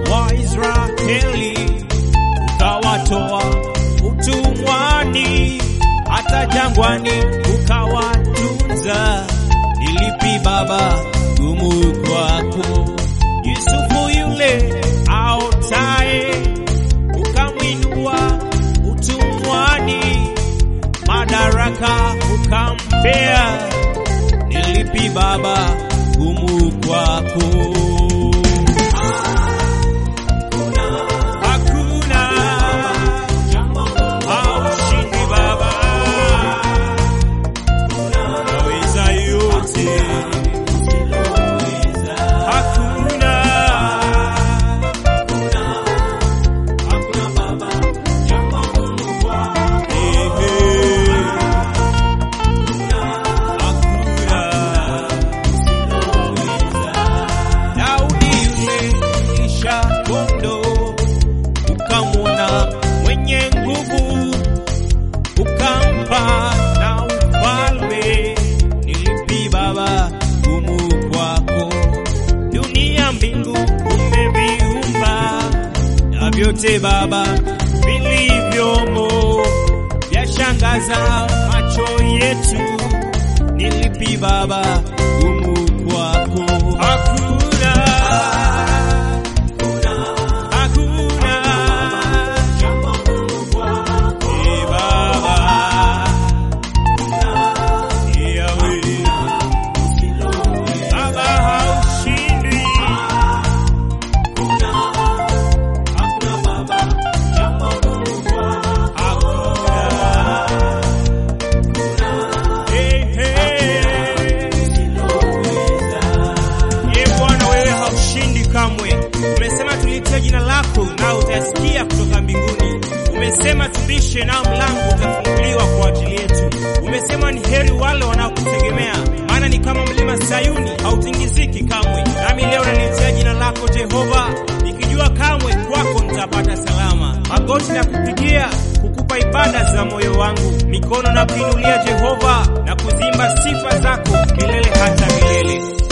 Waisraeli ukawatoa utumwani, hata jangwani ukawatunza. Ni lipi Baba gumu kwako? Yusufu yule aotaye ukamwinua utumwani, madaraka ukampea. Ni lipi Baba gumu kwako? Hakuna haushindi Baba, unaweza yote. Hakuna ehe, hakuna Daudi yule kisha kondo ukamwona mwenye nguvu ukampa na ufalme. Ni lipi Baba gumu kwako? Dunia mbingu umeviumba na vyote Baba vilivyomo vyashangaza macho yetu. Ni lipi Baba gumu kwako? Hakuna, hakuna Eh, Baba, Eh, Yahweh. Baba haushindwi. Hakuna. Eh, eh. Ee Bwana, wewe haushindi kamwe. Umesema tulitie jina lako, na utasikia kutoka mbinguni. Umesema tubishe, nao mlango utafunguliwa kwa ajili yetu. Umesema ni heri wale wanaokutegemea, maana ni kama mlima Sayuni, hautingiziki kamwe. Nami leo nalitia jina lako Jehova, nikijua kamwe kwako nitapata salama. Magoti na kupigia kukupa ibada za moyo wangu, mikono na kuinulia Jehova na kuzimba sifa zako milele hata milele.